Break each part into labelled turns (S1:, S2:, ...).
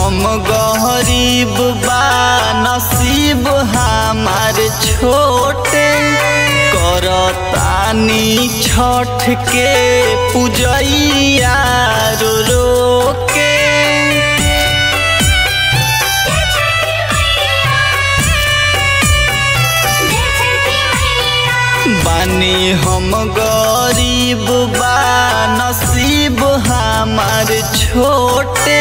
S1: हम गरीब बा नसीब हमार छोटे करतानी छठ के पूजैया रो रो के बानी हम गरीब बा नसीब हमार छोटे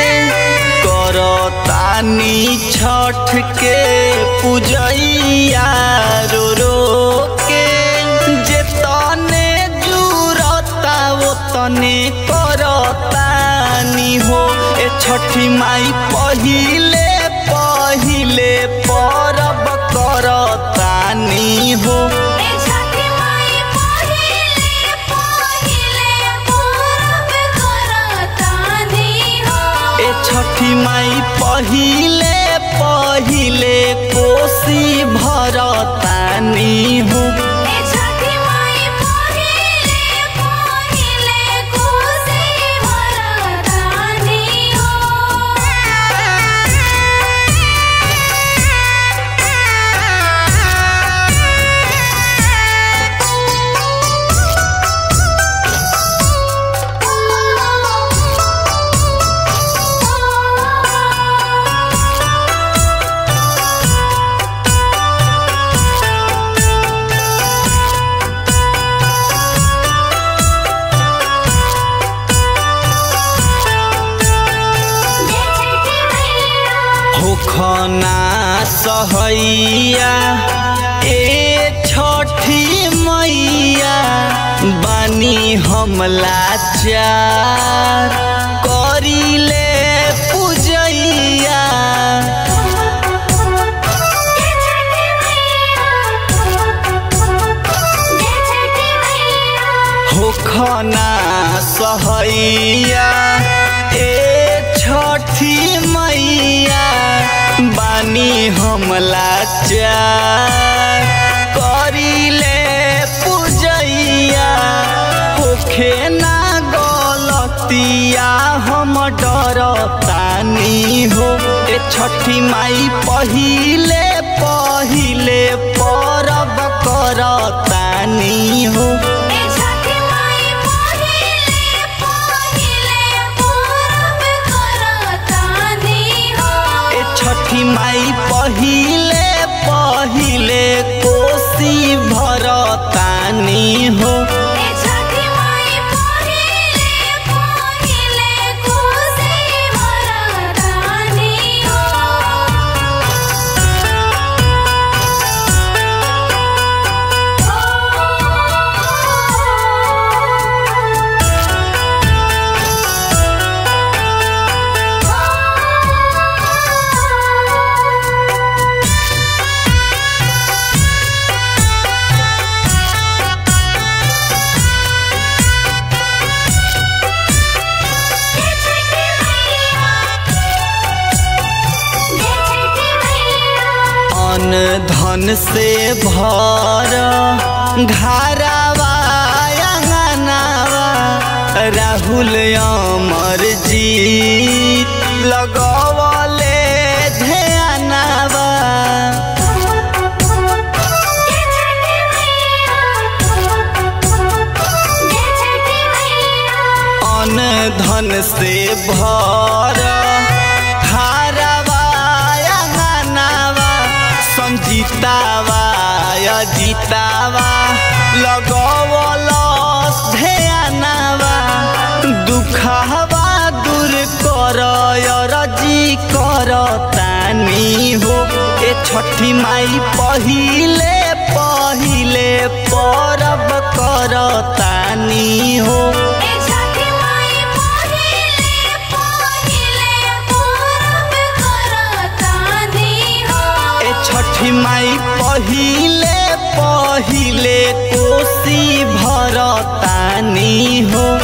S1: करतानी छठ के पूजैया रो रो के जे तने जुरता वो तने करतानी हो ए छठी माई पहिले पहिले परब करतानी हो ए छठी माई पहिले पहिले कोसी भरतानी हो होखना सहैया ए छठी मैया बानी हमला चार करिले पूजैया होखना सहैया ए छठी मैया बानी हमला चार करिले पूजैया होखे ना गलतिया हम डरतानी हो ए छठी माई पहिले पहिले परब करतानी हो ए छठी माई पहिले पहिले कोसी भरतानी हो अन धन से भर घरवा अंगनावा राहुल अमर जीत लगवले ध्यानवा अन धन से भर घरवा अंगनावा संजीतावा अजीतावा लगवल ध्यानवा दुखवा दूर कर रजी कर तानी हो ए छठी माई पहिले पहिले परब कर तानी हो ए छठी माई पहिले पहिले कोसी भरतानी हो